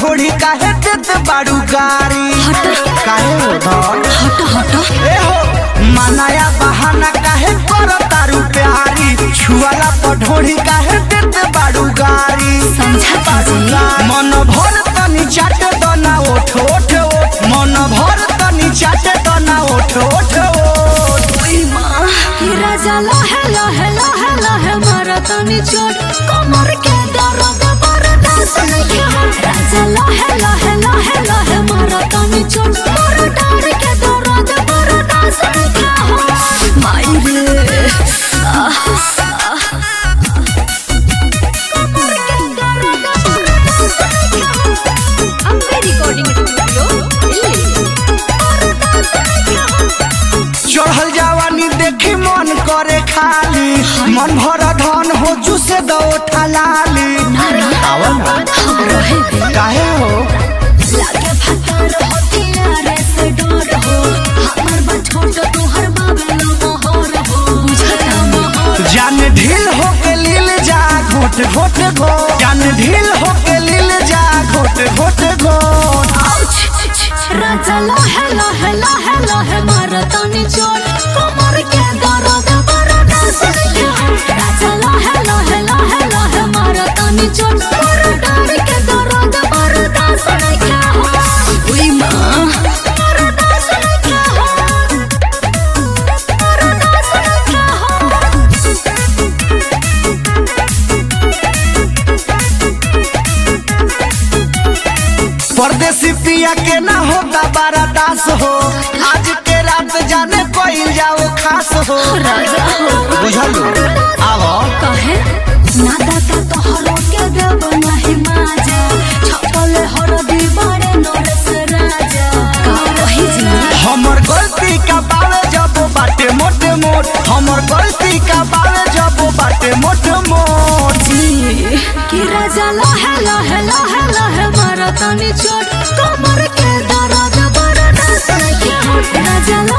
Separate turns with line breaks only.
ढोड़ी काहे देत बाड़ू गारी काहे हो धन
हट हट
ए हो मनाया बहाना काहे कर तारू प्यारी छुआला पर ढोड़ी काहे देत बाड़ू गारी
समझा कीजिए
मन भर तनी चाटे दना ओठ ओठ ओठ मन भर तनी चाटे दना ओठ ओठ ओठ
कि राजा लहे लहे लहे लहे मारा तनी चोट कमर के दर्द बर्दाश्त नहीं हो राजा लहे लहे लहे लहे मारा तनी चोट मोर डार के दर्द बर्दाश्त नहीं हो माई रे आह, आह। कमर के दर्द बर्दाश्त नहीं हो। Ambe recording studio, Delhi. बर्दाश्त नहीं हो।
चढ़ल जवानी देखी मन करे खाली मन भर धन हो चुसे दो ठलाली आवा ना।
रहे दे
काहे हो
लागे फतर होती यारे से डर हो हमर बा छोट तोहर बाबे लो मोहर हो बुझता मोहर
जान ढील हो के लील जा घोट घोट घो जान ढील हो के लील जा घोट घोट घोट
राजा लहे लहे लहे लहे मार तनी चोट कमर के दर्द बर्दाश्त नहीं हो राजा लहे लहे लहे लहे मार तनी चोट मोर डार के दर्द बर्दाश्त नहीं हो उई मां बर्दाश्त नहीं हो बर्दाश्त नहीं हो
परदेसी पिया के ना होता बारा दास हो आज के रात जाने कोई जाओ खास हो
राजा हो
बुझल आवो
कहे नादा का तोहरो के देव नाही माजा छपल हर दीवारे नरस राजा का वही जी
हमर गलती का बावे जब बाटे मोटे मोट हमर गलती का बावे जब बाटे मोटे मोट
जी कि राजा लहे लहे लहे लहे मारा तनी चोट कमर के दर्द बर्दाश्त नहीं हो राजा